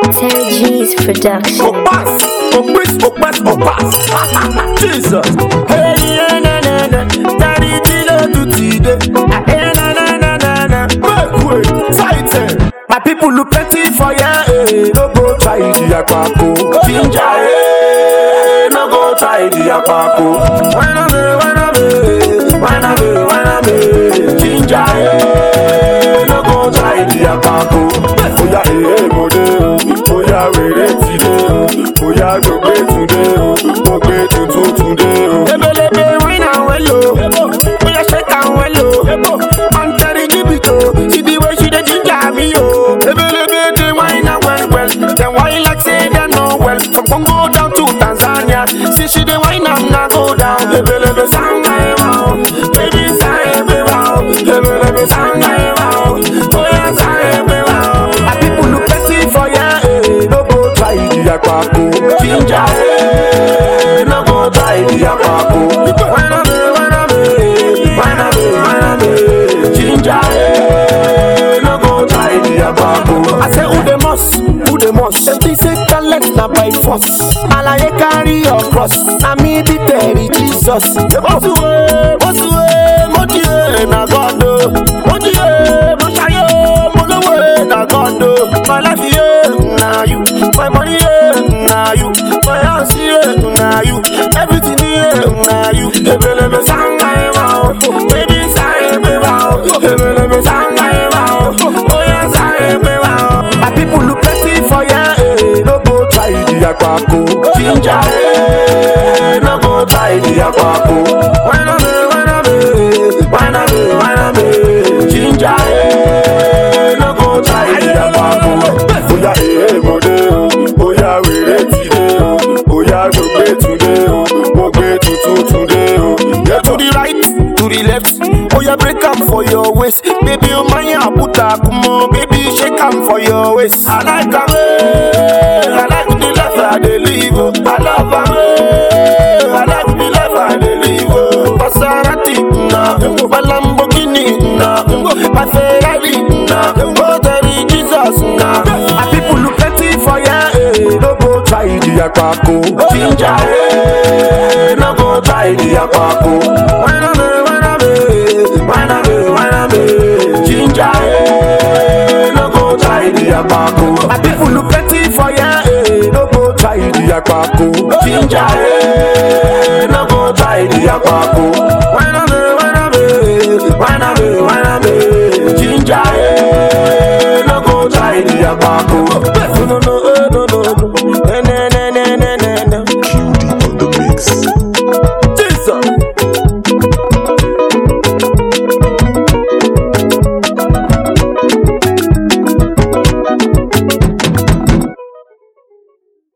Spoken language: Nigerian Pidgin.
Terry G's production. Opas, opis, opas, opas. Jesus. Hey, yeah, na na na. Daddy, dilo to today. Hey, na na na na na. Make way, tight. eh. My people look plenty for ya. Eh, no go try the akpako. Ginger, eh, no go try the akpako. Why not me? Why not me? Why not me? Why not me? Ginger, eh, no go try the akpako. Oya, eh, mo de o. Oya, wèrè ti dé o. Oya, gbogbo túndé o. Mo gbé tuntun túndé o. Ebelebe wine and well o. Oya, shake and well o. Antari jibito. See the way she dey ginger me o. Ebelebe dey wine and well well. Dem wine like say dem no well. From Congo down to Tanzania. See she dey wine and na go down. Ebelebe sanga ewa o. Baby sanga ewa o. Ebelebe sanga ewa o. Oya sanga ewa o. My people look plenty for ya. eh. No go try the akpako. Ginger, eh. No go try the akpako. Wine a me, wine a me, wine a me, wine a me. Ginger, eh. No go try the akpako. I say who the must, who the must. Them think say talent na by force. Alaye carry your cross. Na me be Terry Jesus. Mosuwe, mosuwe, mojiye na God o. Mojiye, moshaye, molowe na God o. My life yeah, na you. My money yeah, na you. My house yeah, na you. Everything yeah, na you. Ebelebe sanga ema o. Baby sanga ema o. Ebelebe sanga ema o. Oya sanga ema o. My people look plenty for ya, eh. No go try the akpako. Ginger, eh. No go try the akpako. Why not me? Why not me? Why not me? Why not me? Ginger, eh. No go try the akpako. Oya eh mo de o. Oya wèrè ti dé o. Oya gbogbo túndé o. Mo gbé tuntun túndé o. Get to the right, to the left. Oya break am for your waist. Baby o máa yàn àbúta kúmọ̀. Baby shake am for your waist. I like am. eh. I like the life I dey live o. I love am. eh. I like the life I dey live o. Maserati na my Lamborghini na my Ferrari na Terry Jesus na. My people look plenty for ya. Eh. No go try the akpako. Ginger eh. No go try the akpako. Why not me? Why not me? Why not me? Why not me? Ginger eh. No go try the akpako. My people look plenty for ya. Eh. No go try the akpako. Ginger eh. No go try the akpako. Why not me? Why not me? Why not me? Why not me? Ginger eh. No go try the akpako.